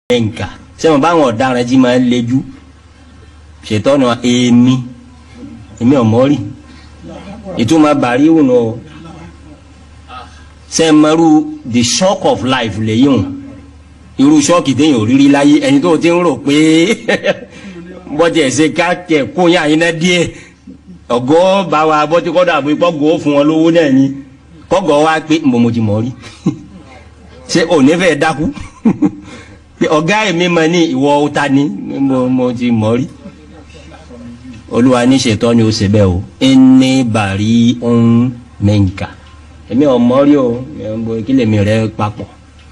mẹ́ǹkà sẹ́wọ̀n báwọn ọ̀daràn jí máa ń lejú ṣètọ́ ni wọn èmi èmi ọ̀mọ́ rí ìtumọ̀ bàrí wù nù sẹ́mẹ́rú the shock of life lèyí hùn irú ṣọ́ọ̀kì téèyàn ò rírí láyé ẹni tó ti ń rò pé bọ́tí ẹ̀sẹ̀ káàkiri kó yá yín náà díẹ̀ ọ̀gọ́ bá wa bọ́tí kọ́dọ̀ àbí kọ́gọ́ fún wọn lówó náà ni kọ́gọ́ wa pé mo mo ti mọ̀ rí ṣé òní fẹ́ dákú pé ọ̀gá èmi mọ̀ ní ìwọ ọ̀ta ni mo mo ti mọ̀ rí olúwa ní ṣètọ́ ni ó ṣe bẹ́ẹ̀ o ẹni bàrí ń mẹ́ǹkà èmi ò mọ̀ rí o kí lèmi rẹ papọ̀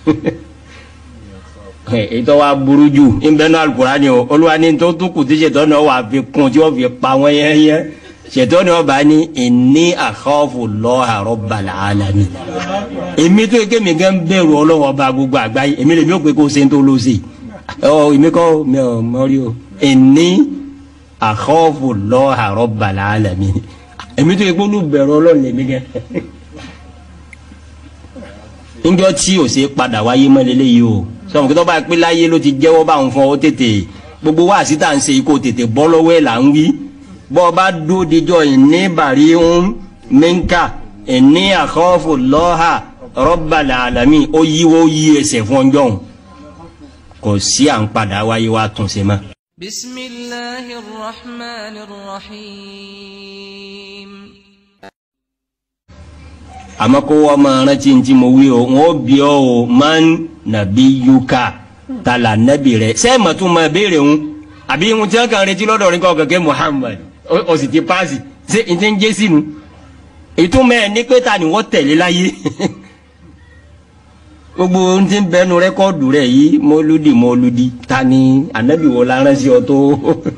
ètò wa burú jù nbẹ́nu alukurani o olúwa ní tó tún kù tí ṣètọ́ náà wà fi kún tí wọ́n fi pa wọ́n yẹ́nyẹ́ ṣètọ́ náà bá ní inni akhafu Allaha rabbal alamin èmi tó yẹ kémi gán bẹ̀rù ọlọ́wọ́ bá gbogbo àgbáyé èmi lèmi ò pé kó ṣe ń tó lọ sí ọ èmi kọ́ mi ò mọ̀ rí o inni akhafu Allaha rabbal alamin èmi tó yẹ kó olùbẹ̀rù ọlọ́run lèmi gán njọ tí o ṣe padà wáyé mọ́lẹ́lẹ́ yìí o sọ̀rọ̀ kí tó bá pé láyé ló ti jẹ́wọ́ bá ń fọ ó tètè gbogbo wá sí tá à ń ṣe kó tètè bọ́ lọ́wọ́ ẹ̀ là ń wí bọ́ ọ bá dó dijọ́ ìní bàrí ń mẹ́ńkà ìní àkọ́fù lọ́hà rabbal alamin ó yíwọ́ ó yí ẹsẹ̀ fún ọjọ́ òun kò sí à ń padà wáyé wá tún ṣe mọ́. bismillahir rahmanir rahim àmọ́ kó wọ́n máa rántí ní tí mo wí o wọ́n bí ọ o man nàbí yuka tala nàbí rẹ̀ sẹ́ẹ̀mọ̀ tún máa béèrè ń àbí ohun tí wọ́n kàn retí lọ́dọ̀ rẹ̀ kọ́ kẹ̀kẹ́ Muhammad ó sì ti paasi ṣé n ti ń jẹ́ sínú ìtumọ̀ ẹ̀ ní pé ta ni wọ́n tẹ̀lé láyé gbogbo ohun tí ń bẹnu rẹ́kọ́ọ̀dù rẹ̀ yìí mọ́lúdì mọ́lúdì ta ni ànábì wo la rán sí ọ tó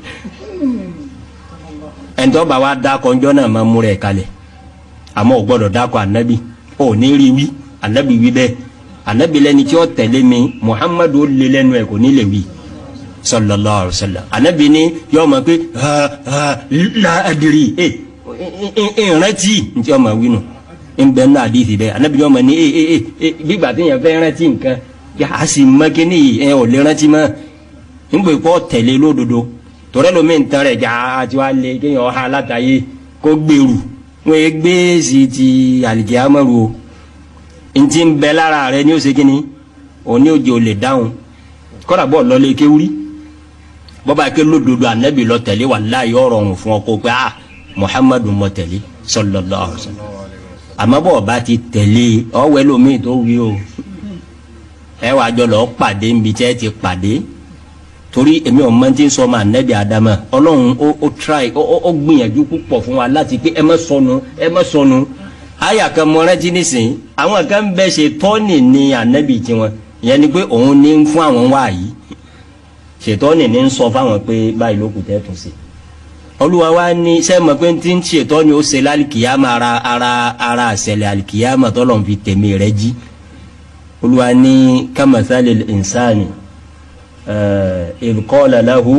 ẹ̀ńtọ́ bá wa dá kọjọ́ náà máa mú rẹ̀ kalẹ̀ àmọ́ ò gbọ́dọ̀ dákọ̀ ànábì ò ní rí wí ànábì wí bẹ́ẹ̀ ànábì lẹ́ni tí ó tẹ̀lé mi muhammadu lé lẹ́nu ẹ̀ kò ní lè wí sallallahu alaihi wasallam ànábì ni yọ ọmọ pé ha ha la adiri ẹ ìrántí ntí ọmọ wí nù ń bẹ nínú àdìsí bẹ́ẹ̀ ànábì yọ ọmọ ní ẹ ẹ ẹ gbígbà tí yẹn fẹ́ rántí nǹkan yà á sì mọ kíní yìí ẹ ò lè rántí mọ́ nígbà pọ̀ tẹ̀lé lódodo tọ́rẹ́ lomi ń tan rẹ̀ jà á ti wá lé kéèyàn ọ̀há látàyè kó gbèrú wọn yẹ gbé sí ti àlìkíyàmọ́rù o ntí ń bẹ lára rẹ ní oṣù kínní òní òjò lè dáhùn kọ́dà bọ́ lọ́lé kéwúrí bọ́bá ké lódodo ànábì lọ tẹ̀lé wàláhì ọ̀rọ̀ ọ̀hún fún ọ kó pé ah muhammadu mọ tẹ̀lé sallallahu alaihi wasallam àmọ́ bọ́ ọba ti tẹ̀lé ọ̀wẹ́ lómi tó wí o ẹ wàá jọ lọ pàdé nbí tẹ́ ti pàdé torí èmi ò mọ tí ń sọ ọmọ anabi adama ọlọ́run ó ó try ó ó gbìyànjú púpọ̀ fún wa láti pé ẹ má sọnù ẹ má sọnù àyà kan mọ rántí nísìnyí àwọn kan bẹ ṣe tọ́nì ní anabi tiwọn ìyẹn ni pé òun ní ń fún àwọn wá yìí ṣètọ́nì ní ń sọ fáwọn pé báyìí ló kù tẹ́tù sí olúwa wa ní sẹ́mi pé tí ń ṣètọ́nì ó ṣe lálìkìyàmà ara ara ara àṣẹlẹ̀ àlìkìyàmà tọ́lọ̀ fi tẹ̀mí rẹ jí olúwa ní kamathali insani. إذ قال له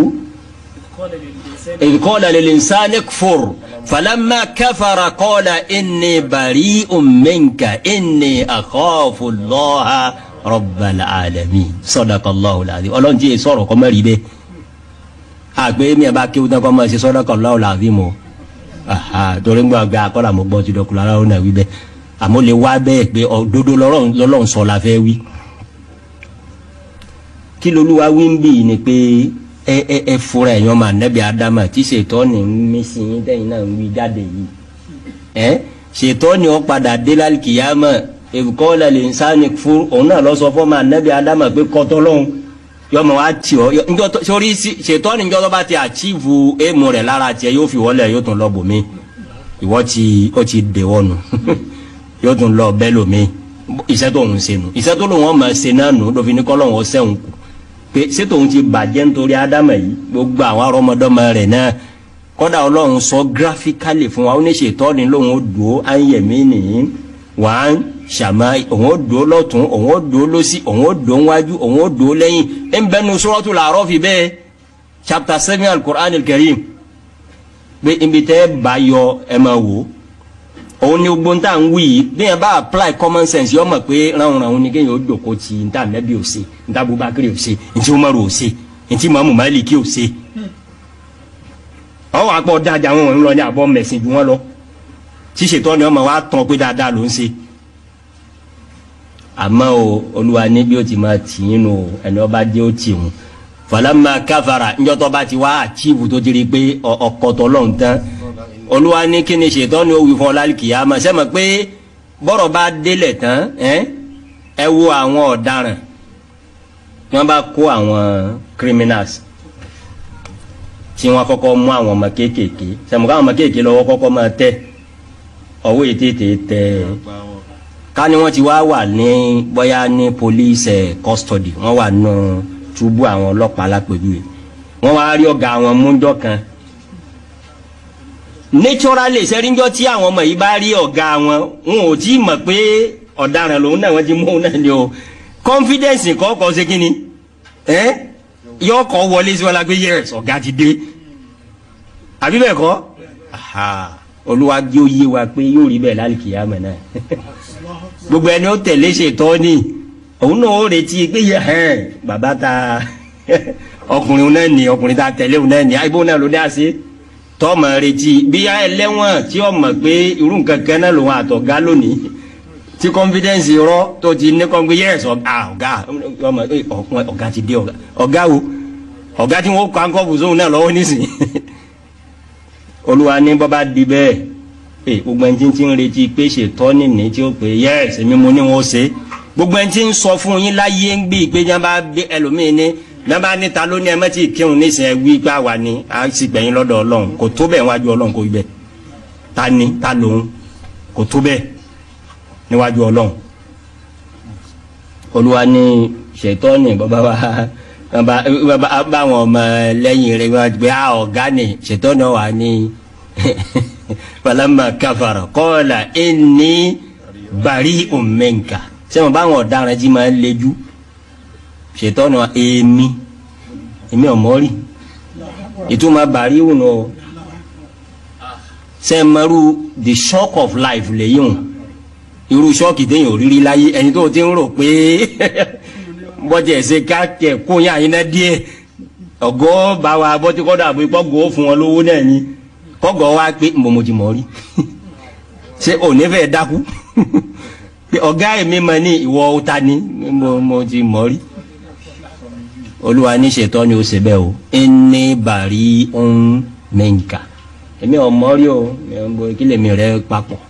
إذ قال للإنسان اكفر فلما كفر قال إني بريء منك إني أخاف الله رب العالمين صدق الله العظيم ọlọ́run tí yẹ sọ̀rọ̀ kọ́ mẹ́rin bẹ́ẹ̀ àgbẹ̀ mi ẹ̀ bá kéwù tán kọ́ mọ́ ẹ ṣe صدق الله العظيم o torí ń gbọ́ àgbẹ̀ akọ́là mo gbọ́ ti dọ̀kùnrin aláwọ̀ náà wí bẹ́ẹ̀ àmọ́ lè wá bẹ́ẹ̀ pé òdodo lọ́lọ́run sọ la fẹ́ wí kí lolúwa wí ń bì ní pé ẹ ẹ ẹ fura ẹ̀yàn máa nẹ́bí adama tí ṣètọ́ni ń mí sí yín tẹ́yìn náà ń wí jáde yìí ẹ ṣètọ́ni ó padà dé lálùkìyàmọ̀ èkó lẹ́lẹ̀ ń sáni fún òun náà lọ sọ fún máa nẹ́bí adama pé kọ́tọ́ lọ́hùn yọmọ wa tì ọ njọ sórí ṣètọ́ni njọ tó bá ti àchíìfù éèmù rẹ̀ lára tiẹ̀ yóò fi wọlé yóò tún lọ bòmí ìwọ ti ó ti dè wọnù yóò tún lọ bẹ́ẹ̀ lòmí iṣẹ́ tó ń ṣe nù iṣẹ́ tó lòun ọmọ ṣe náà nù lófin ní kọ́lọ́hún ọ̀sẹ̀ ń kù pé ṣètò òun ti bàjẹ́ nítorí ádámà yìí gbogbo àwọn arọmọdọ́mọ rẹ̀ náà kọ́dà ọlọ́run sọ gíráfíkálì fún wa ó ní ṣètọ́ ni lóun ó dùn ó áyẹ̀mí nìyí wà á ṣàmà òun ó dùn ó lọ́tún òun ó dùn ó lọ́sí òun ó dùn ó wájú òun ó dùn ó lẹ́yìn ẹ̀ ń bẹnu suratul A'raf fi bẹ́ẹ̀ chapter seven al-Qur'an al-Karim pé ibi tẹ́ bá yọ ẹ máa wò òun ni gbogbo ntá ń wí yìí bí yẹn bá apply common sense yọ mọ̀ pé ránun ránun ni kéèyàn ó jòkó ti ntá nẹ́bí ò ṣe ntá Abubakar ò ṣe ntí Umaru ò ṣe ntí Mamu Maliki ò ṣe. ọwọ́ àpọ̀ dájà wọn ń lọ ní àbọ̀ mẹ̀sìn ju wọn lọ tí ṣètò ni ọmọ wa tán pé dáadáa ló ń ṣe. àmọ́ o olúwa ní bí ó ti máa tì í nù ẹni ọba jẹ́ ó tì wọn falama káfara njọ́tọ̀ bá ti wá àchíìfù tó ti rí i pé ọkọ̀tọ̀ lọ́n tán olúwa ní kí ni ṣètò ni ó wí fún ọ lálùkìyàmá sẹ́mi pé bọ́rọ̀ bá délẹ̀ tán ẹ wo àwọn ọ̀daràn tí wọ́n bá kó àwọn criminals tí wọ́n kọ́kọ́ mú àwọn ọmọ kéékèèké sẹ́mi káwọn ọmọ kéékèèké lọ́wọ́ kọ́kọ́ máa tẹ̀ ọwọ́ yìí tètè tẹ̀ ká ní wọ́n ti wá wà ní bóyá ní police custody wọ́n wà nù túbú àwọn ọlọ́pàá lápẹ̀jùwe wọ́n wá rí ọ̀gá àwọn múndọ́ kan naturally sẹ́ríńjọ́ tí àwọn ọmọ yìí bá rí ọ̀gá wọn wọn ò tí ì mọ̀ pé ọ̀daràn lòun náà wọ́n ti mú òun náà ni o confidence kọ́kọ́ ṣe kí ni yọ kọ́ wọlé sí wọn la pé yes ọ̀gá ti dé àbí bẹ́ẹ̀ kọ́ olúwa jẹ́ òye wa pé yóò rí bẹ́ẹ̀ lálùkìyàmọ̀ náà gbogbo ẹni ó tẹ̀lé ṣètọ́ ni òun náà ó retí pé yẹ hẹ́n bàbá ta ọkùnrin náà ni ọkùnrin ta tẹ̀lé òun náà ni àìbó náà ló dá sí tọ́mọ retí bí ẹlẹ́wọ̀n tí ó mọ̀ pé irú nǹkan kan náà lòun àtọ̀gá lónìí tí confidence rọ tó ti ní kọ́ pé yes ọ̀gá ọ̀gá ọmọ ọ̀gá ti dé ọ̀gá ọ̀gá wo ọ̀gá tí wọ́n kọ́ ankọ́bù sóhun náà lọ́wọ́ nísìnyí olúwa ní bọ́bá di bẹ́ẹ̀ gbogbo ẹni tí ń retí pé ṣètọ́ nìní tí ó pè yes èmi mo ní wọn ó ṣe é gbogbo ẹni tí ń sọ fún yín láyé ń gbé pé yẹn bá gbé ẹlòmíín ní yẹn bá níta lónìí ẹ mẹ́tì kírun nísìnyẹn wí pé àwa ni a sì gbẹ̀yìn lọ́dọ̀ ọlọ́run kò tó bẹ́ẹ̀ wájú ọlọ́run kò bẹ́ẹ̀ ta ni ta lòun kò tó bẹ́ẹ̀ níwájú ọlọ́run olúwa ní ṣètọ́nì bàbá wa báwọn ọmọ lẹ́yìn rẹ̀ wọ́n gbé ọ̀gá ni ṣètọ́nì wà ní falama kafara qala inni bari'un minka sẹ́wọ̀n báwọn ọ̀daràn jí máa ń lejú ṣètọ́nù èmi èmi ọ̀mọ́rì ìtumọ̀ bàríwù nù ọ sẹ́mẹ́rù the shock of life lèyìn o irú ṣọ́ọ̀kì téèyàn ò rírí láyé ẹni tó ti ń rò pé bọ́jà ẹ̀sẹ̀ káàkiri kó yín àyínná díẹ̀ ọ̀gọ́ bá wa bọ́tí kọ́dọ̀ àbí pọ́gọ́ fún wọn lówó náà ni kọ́gọ́ wa pé mbọ̀mọ̀jì mọ̀ rí ṣé òní fẹ́ dákú pé ọ̀gá èmi mọ̀ ní ìwọ ọ̀ta ni mo mo ti mọ̀ rí olúwa ní ṣètọ́ ni ó ṣe bẹ́ẹ̀ o ẹni bàrí ń mẹ́ǹkà èmi ò mọ̀ rí o kí lèmi rẹ papọ̀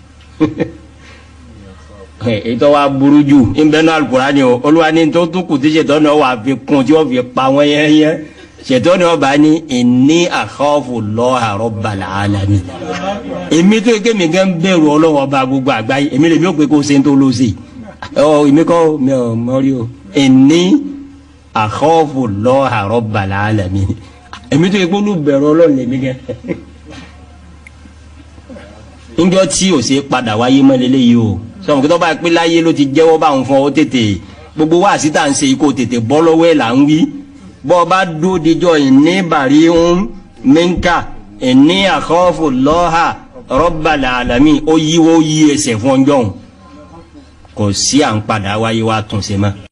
ètò wa burú jù nbẹ́nu Al-Qur'ani o olúwa ní tó tún kù tí ṣètọ́ ni ó wà fi kún tí ó fi pa wọ́n yẹ́nyẹ́ ṣètò ni ọba ní inni akhafu Allaha Rabbal alamin èmi tó yẹ kémi gán bẹ̀rù ọlọ́wọ́ ọba gbogbo àgbáyé èmi lèmi ò pé kó ṣe ń tó lọ sí i ọ èmi kọ́ mi ò mọ́rí o inni akhafu Allaha Rabbal alamin èmi tó yẹ kó olùbẹ̀rù ọlọ́run lèmi gán njọ tí o ṣe padà wáyé mọ́lẹ́lẹ́ yìí o sọ̀rọ̀ kí tó bá pé láyé ló ti jẹ́wọ́ báwọn fún ọ tètè gbogbo wáàsí tá à ń ṣe kó tètè bọ́ lọ́wọ́ ẹ̀ là ń wí bọ́ bá dó dijọ́ ìní bàrí ń mẹ́ńkà ìní àkọ́fù lọ́hà Rabbal alamin ó yíwó yí ẹsẹ̀ fún ọjọ́ òun kò sí à ń padà wáyé wá tún ṣe mọ́